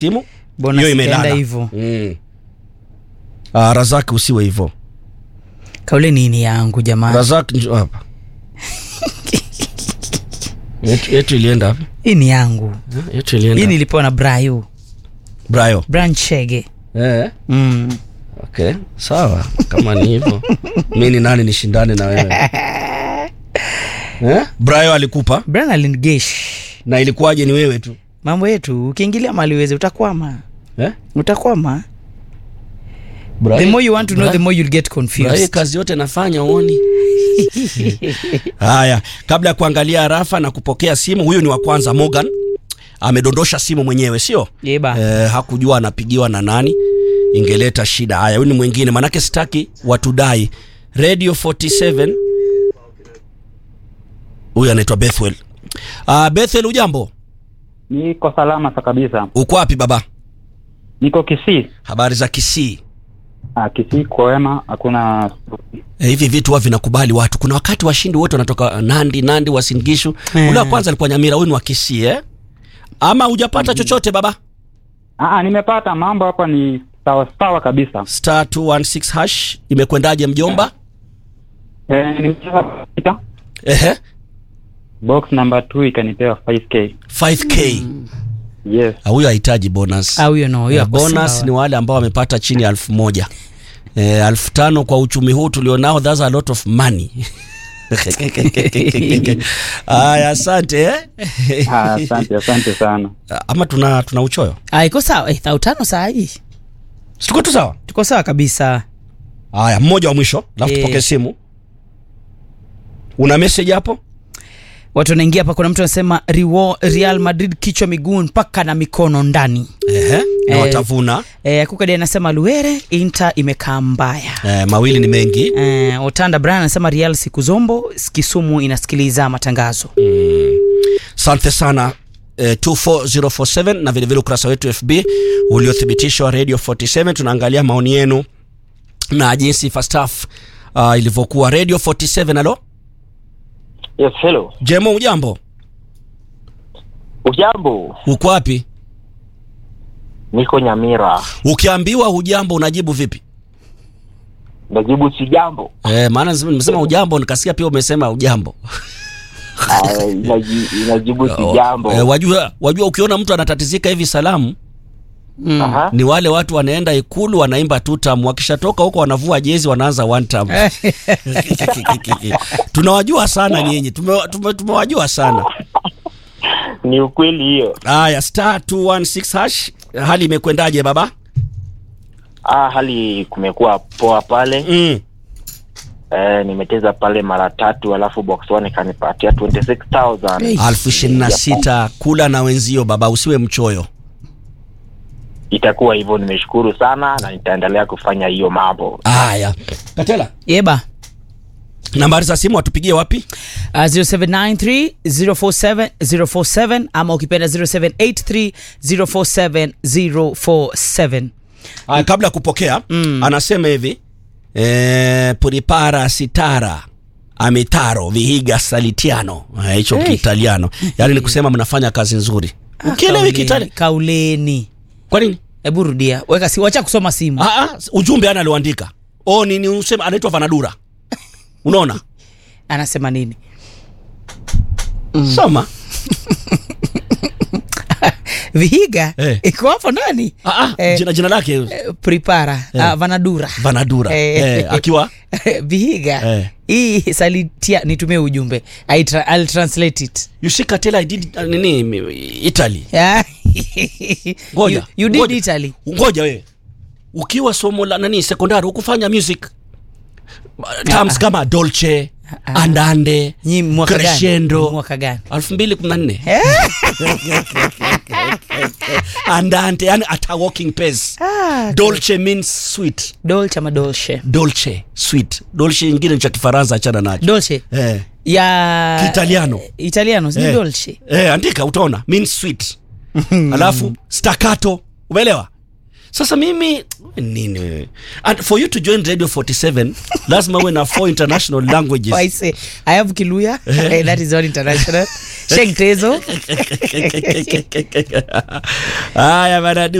timu Bonus hiyo ikaenda imelala hivyo. mm. Ah, Razak usiwe hivyo kaule nini yangu jamani Razak njoo hapa yetu, yetu ilienda wapi hii ni yangu Eh, yetu hii ilienda nilipewa na brayo Brayo bran chege eh mm. okay sawa kama ni hivyo mi ni nani nishindane na wewe eh? Brayo alikupa bran alinigesh na ilikuwaje ni wewe tu mambo yetu ukiingilia mali uweze utakwama eh? utakwama Brayo- the more you want to know Brayo- the more you'll get Brayo confused kazi yote nafanya uoni haya kabla ya kuangalia rafa na kupokea simu huyu ni wa kwanza morgan amedondosha simu mwenyewe sio yeba eh, hakujua anapigiwa na nani ingeleta shida haya huyu ni mwingine manake sitaki watudai radio 47 huyu anaitwa bethwel uh, bethwel ujambo Niko salama sa kabisa. uko wapi baba Niko Kisii. habari za kisii Ah, Kisii kwema, hakuna Eh, hivi vitu huwa vinakubali watu kuna wakati washindi wote wanatoka nandi nandi wasingishu Eh. ule wa kwanza alikuwa nyamira huyu ni wa kisii eh? ama hujapata chochote baba ah, nimepata mambo hapa ni sawa sawa kabisa. star 216 hash imekwendaje mjomba Eh, nimecheza sita. ehe Box number 2 ikanipewa 5k. 5k Yes. Ah, huyo hahitaji bonus Ah, huyo no huyo Eh, ako bonus sawa. ni wale ambao wamepata chini ya elfu moja eh, elfu tano kwa uchumi huu tulionao that's a lot of money aya asante eh? Ah, asante, asante sana. ama tuna tuna uchoyo Ah, iko sawa eh, thau tano saa hii situko tu sawa tuko sawa kabisa haya mmoja wa mwisho alafu Eh. tupokee simu una message hapo watu wanaingia hapa kuna mtu anasema Rewa- real madrid kichwa miguu mpaka na mikono ndani Ehe, na Eh. watavuna e, kukadi anasema luere inter imekaa mbaya eh, mawili ni mengi e, otanda brian anasema real siku zombo kisumu inasikiliza matangazo asante sana eh, 24047 na vilevile ukurasa wetu fb uliothibitishwa radio 47 tunaangalia maoni yenu na jinsi fastaf uh, ilivyokuwa radio 47 alo Yes, hello. jemo ujambo Ujambo, uko wapi niko Nyamira. ukiambiwa hujambo unajibu vipi Najibu si jambo. eh, maana nisema- nimesema ujambo nikasikia pia umesema ujambo Ah, inaji- Inajibu si jambo. eh, wajua, wajua ukiona mtu anatatizika hivi salamu mm. Aha. ni wale watu wanaenda ikulu wanaimba tutam wakishatoka huko wanavua jezi wanaanza one tam tunawajua sana nyinyi tume- tume- tumewajua sana Ni ukweli hiyo. haya star 216 hash hali imekwendaje baba Ah, hali kumekuwa poa pale. mm. Eh, nimecheza pale mara tatu alafu box one ikanipatia 26000. Hey. alfu ishirini na sita kula na wenzio baba usiwe mchoyo Itakuwa hivyo, nimeshukuru sana na nitaendelea kufanya hiyo mambo. haya katela yeba nambari za simu watupigie wapi Uh, 0793 047 047 ama ukipenda 0783 047 047 haya kabla ya kupokea mm. anasema hivi e, puripara sitara amitaro vihiga salitiano Eh, hicho Hey. kiitaliano yaani ni kusema mnafanya kazi nzuri ukielewi Kauleni- kiitaliano kauleni kwa nini hebu rudia weka si wacha kusoma simu Ah, ah, ujumbe ana aliuandika o nini usema anaitwa vanadura unaona anasema nini soma vihiga Eh. iko hapo ndani ah, ah, Eh, jina, jina lake eh, prepara ah, vanadura vanadura Eh. eh, akiwa vihiga Eh. hii salitia nitumie ujumbe I tra I'll translate it you see Katela, I did uh, nini mi- Italy Ah. Ngoja, you, you did ngoja. Italy ngoja wewe ukiwa somo la nani sekondari ukufanya music terms kama dolce andande Nyi mwaka gani? crescendo mwaka gani 2014 andante yani at a walking pace ah, dolce means sweet dolce ama dolce dolce sweet dolce ingine ni cha kifaransa achana nacho dolce eh. ya Kiitaliano. italiano si Eh. dolce Eh, andika utaona means sweet alafu staccato umeelewa sasa mimi nini wewe and for you to join radio 47 lazima uwe na four international languages Oh, I say, I have Kiluya. Eh, that is all international. Sheng Tezo. haya bana